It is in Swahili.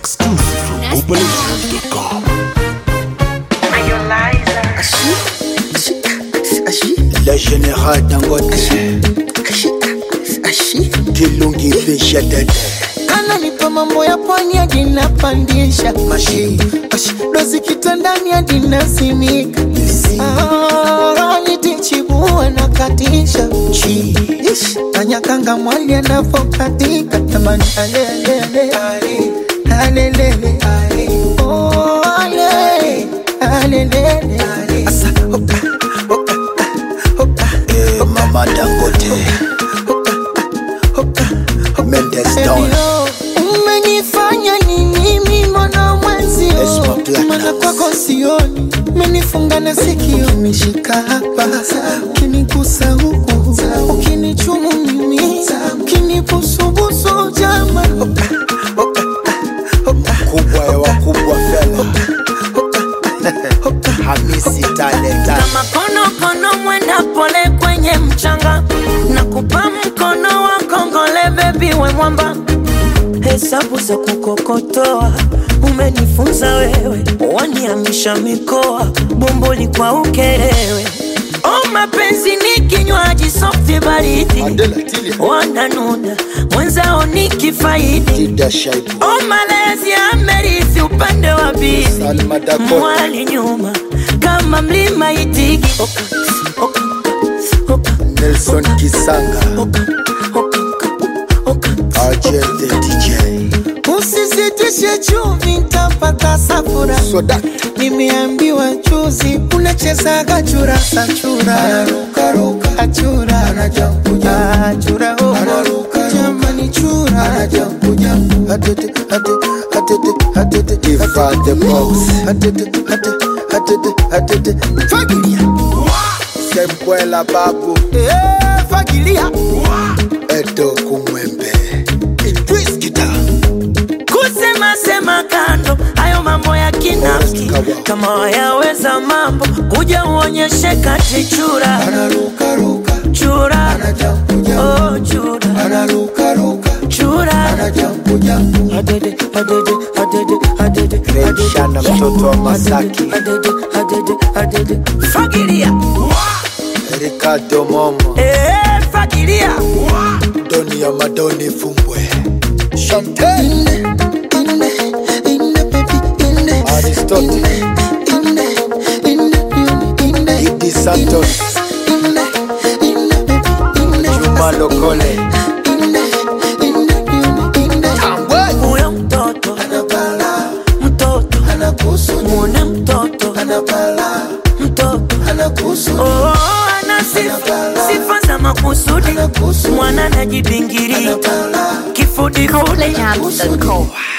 Exclusive from OpenAsia.com. Le général Dangote Kilungi fisha dede ananipa mambo ya pwani hadi napandisha Mashi dozi kitandani hadi nasimika Ah, nitichibua na katisha Chi Ish, anyakanga mwali anavokatika tamani alelele alelele Oh, ale alelele Asa Hoka Hoka Hoka Eh mama Dangote Hoka Mendes Baby, down oh, umenifanya nini mimi mwana mwenzio Esma Platinum. mana kwako sioni umenifunga na sikio umeshika hapa ukinigusa huku ukinichumu mimi ukinibusubusu jama Kubwa ya wakubwa fela Hamisi talenta kama konokono mwenda pole kwenye mchanga na kupa mkono wa kongole bebi we mwamba hesabu za kukokotoa umenifunza wewe waniamisha mikoa bomboli kwa ukerewe o mapenzi ni kinywaji softi baridi Adela Tilia wananuna mwenzao ni kifaidi Tida Shaibu o malezi amerithi upande wa bibi Salma Dakota mwali nyuma kama mlima itigi oka, oka, oka, Nelson Kisanga oka, oka, oka, Argel the DJ usizitishe chumvi ntapata safura Soda nimeambiwa juzi unachezaga churasa chura achura achura oh. jamani chura Diva the box fagilia Sembwela babu Eh, fagilia Edo kumwembe Idris Kita kusema sema kando hayo mambo ya kinafiki kama wayaweza mambo kuja uonyeshe kati chura chura oh, chura chura Adede, adede, adede, adede, adede. Shana mtoto wa Masaki Adede, adede, adede. fagilia Ricardo Momo Eh, fagilia Doni ya Madoni Fumbwe Chantel Aristotle Idi Santos Juma Lokole Tambwe huyo mtoto mtoto mwone mtoto mtoto oh, ana sifa sifa za makusudi mwana najibingiria kifudifudi Jams and Co.